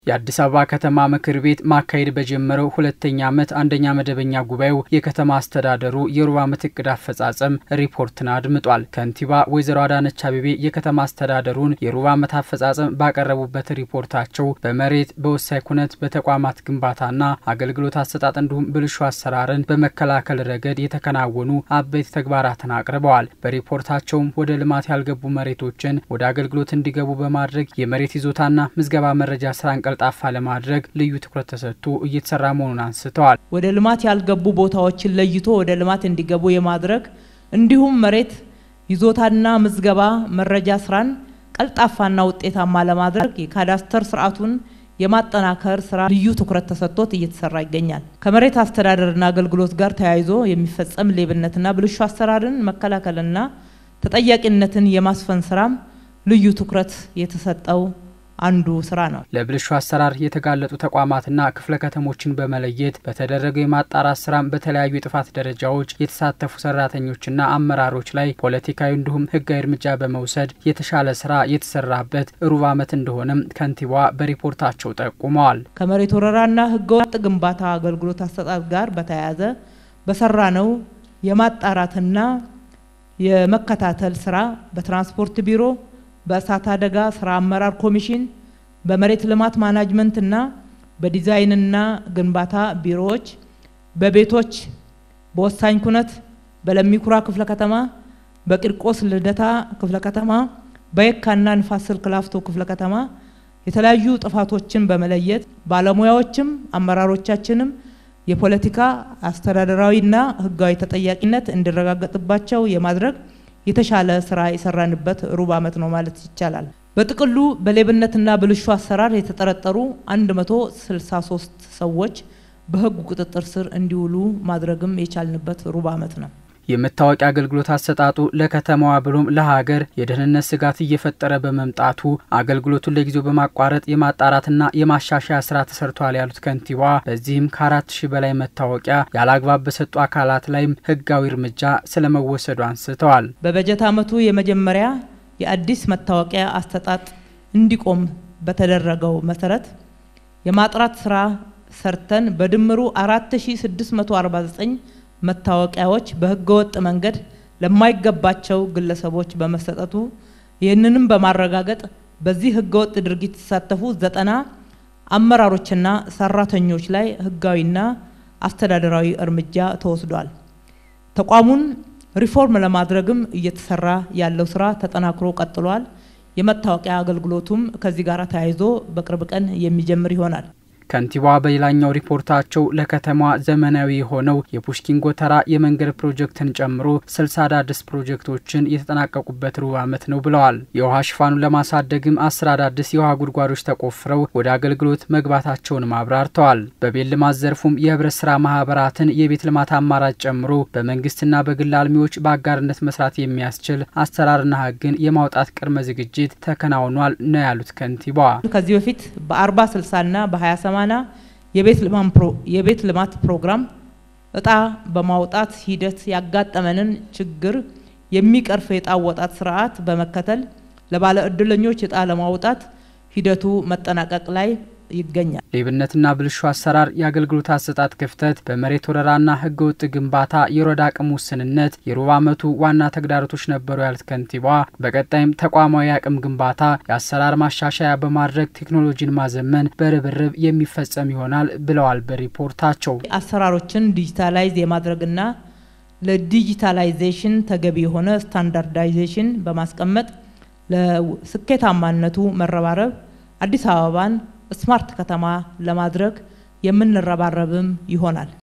የአዲስ አበባ ከተማ ምክር ቤት ማካሄድ በጀመረው ሁለተኛ ዓመት አንደኛ መደበኛ ጉባኤው የከተማ አስተዳደሩ የሩብ ዓመት እቅድ አፈጻጸም ሪፖርትን አድምጧል። ከንቲባ ወይዘሮ አዳነች አቤቤ የከተማ አስተዳደሩን የሩብ ዓመት አፈጻጸም ባቀረቡበት ሪፖርታቸው በመሬት በወሳኝ ኩነት በተቋማት ግንባታና አገልግሎት አሰጣጥ እንዲሁም ብልሹ አሰራርን በመከላከል ረገድ የተከናወኑ አበይት ተግባራትን አቅርበዋል። በሪፖርታቸውም ወደ ልማት ያልገቡ መሬቶችን ወደ አገልግሎት እንዲገቡ በማድረግ የመሬት ይዞታና ምዝገባ መረጃ ስራን ቀልጣፋ ለማድረግ ልዩ ትኩረት ተሰጥቶ እየተሰራ መሆኑን አንስተዋል። ወደ ልማት ያልገቡ ቦታዎችን ለይቶ ወደ ልማት እንዲገቡ የማድረግ እንዲሁም መሬት ይዞታና ምዝገባ መረጃ ስራን ቀልጣፋና ውጤታማ ለማድረግ የካዳስተር ስርዓቱን የማጠናከር ስራ ልዩ ትኩረት ተሰጥቶት እየተሰራ ይገኛል። ከመሬት አስተዳደርና አገልግሎት ጋር ተያይዞ የሚፈጸም ሌብነትና ብልሹ አሰራርን መከላከልና ተጠያቂነትን የማስፈን ስራም ልዩ ትኩረት የተሰጠው አንዱ ስራ ነው። ለብልሹ አሰራር የተጋለጡ ተቋማትና ክፍለ ከተሞችን በመለየት በተደረገው የማጣራት ስራም በተለያዩ የጥፋት ደረጃዎች የተሳተፉ ሰራተኞችና አመራሮች ላይ ፖለቲካዊ እንዲሁም ሕጋዊ እርምጃ በመውሰድ የተሻለ ስራ የተሰራበት ሩብ ዓመት እንደሆነም ከንቲባዋ በሪፖርታቸው ጠቁመዋል። ከመሬት ወረራና ሕገወጥ ግንባታ አገልግሎት አሰጣጥ ጋር በተያያዘ በሰራ ነው የማጣራትና የመከታተል ስራ በትራንስፖርት ቢሮ በእሳት አደጋ ስራ አመራር ኮሚሽን በመሬት ልማት ማናጅመንትና በዲዛይንና ግንባታ ቢሮዎች በቤቶች በወሳኝ ኩነት በለሚኩራ ክፍለ ከተማ በቂርቆስ ልደታ ክፍለ ከተማ በየካና ንፋስ ስልክ ላፍቶ ክፍለ ከተማ የተለያዩ ጥፋቶችን በመለየት ባለሙያዎችም አመራሮቻችንም የፖለቲካ አስተዳደራዊና ህጋዊ ተጠያቂነት እንዲረጋገጥባቸው የማድረግ የተሻለ ስራ የሰራንበት ሩብ ዓመት ነው ማለት ይቻላል። በጥቅሉ በሌብነትና ብልሹ አሰራር የተጠረጠሩ 163 ሰዎች በህጉ ቁጥጥር ስር እንዲውሉ ማድረግም የቻልንበት ሩብ ዓመት ነው። የመታወቂያ አገልግሎት አሰጣጡ ለከተማዋ ብሎም ለሀገር የደህንነት ስጋት እየፈጠረ በመምጣቱ አገልግሎቱን ለጊዜው በማቋረጥ የማጣራትና የማሻሻያ ስራ ተሰርቷል ያሉት ከንቲባዋ በዚህም ከአራት ሺህ በላይ መታወቂያ ያለአግባብ በሰጡ አካላት ላይም ህጋዊ እርምጃ ስለመወሰዱ አንስተዋል። በበጀት ዓመቱ የመጀመሪያ የአዲስ መታወቂያ አሰጣጥ እንዲቆም በተደረገው መሰረት የማጥራት ስራ ሰርተን በድምሩ 4649 መታወቂያዎች በህገወጥ መንገድ ለማይገባቸው ግለሰቦች በመሰጠቱ ይህንንም በማረጋገጥ በዚህ ህገወጥ ድርጊት የተሳተፉ ዘጠና አመራሮችና ሰራተኞች ላይ ህጋዊና አስተዳደራዊ እርምጃ ተወስዷል። ተቋሙን ሪፎርም ለማድረግም እየተሰራ ያለው ስራ ተጠናክሮ ቀጥሏል። የመታወቂያ አገልግሎቱም ከዚህ ጋር ተያይዞ በቅርብ ቀን የሚጀምር ይሆናል። ከንቲባዋ በሌላኛው ሪፖርታቸው ለከተማዋ ዘመናዊ የሆነው የፑሽኪን ጎተራ የመንገድ ፕሮጀክትን ጨምሮ ስልሳ አዳዲስ ፕሮጀክቶችን የተጠናቀቁበት ሩብ ዓመት ነው ብለዋል። የውሃ ሽፋኑን ለማሳደግም አስር አዳዲስ የውሃ ጉድጓዶች ተቆፍረው ወደ አገልግሎት መግባታቸውንም አብራርተዋል። በቤት ልማት ዘርፉም የህብረት ስራ ማህበራትን የቤት ልማት አማራጭ ጨምሮ በመንግስትና በግል አልሚዎች በአጋርነት መስራት የሚያስችል አሰራርና ህግን የማውጣት ቅድመ ዝግጅት ተከናውኗል ነው ያሉት ከንቲባዋ ከዚህ በፊት በአርባ ስልሳና በሀያ ሰማና የቤት ልማት ፕሮግራም እጣ በማውጣት ሂደት ያጋጠመንን ችግር የሚቀርፍ የእጣ አወጣት ስርዓት በመከተል ለባለ እድለኞች እጣ ለማውጣት ሂደቱ መጠናቀቅ ላይ ይገኛል። ሌብነትና ብልሹ አሰራር፣ የአገልግሎት አሰጣጥ ክፍተት፣ በመሬት ወረራና ህገወጥ ግንባታ፣ የሮድ አቅም ውስንነት የሩብ ዓመቱ ዋና ተግዳሮቶች ነበሩ ያሉት ከንቲባዋ በቀጣይም ተቋማዊ አቅም ግንባታ፣ የአሰራር ማሻሻያ በማድረግ ቴክኖሎጂን ማዘመን በርብርብ የሚፈጸም ይሆናል ብለዋል። በሪፖርታቸው አሰራሮችን ዲጂታላይዝ የማድረግና ለዲጂታላይዜሽን ተገቢ የሆነ ስታንዳርዳይዜሽን በማስቀመጥ ለስኬታማነቱ መረባረብ አዲስ አበባን ስማርት ከተማ ለማድረግ የምንረባረብም ይሆናል።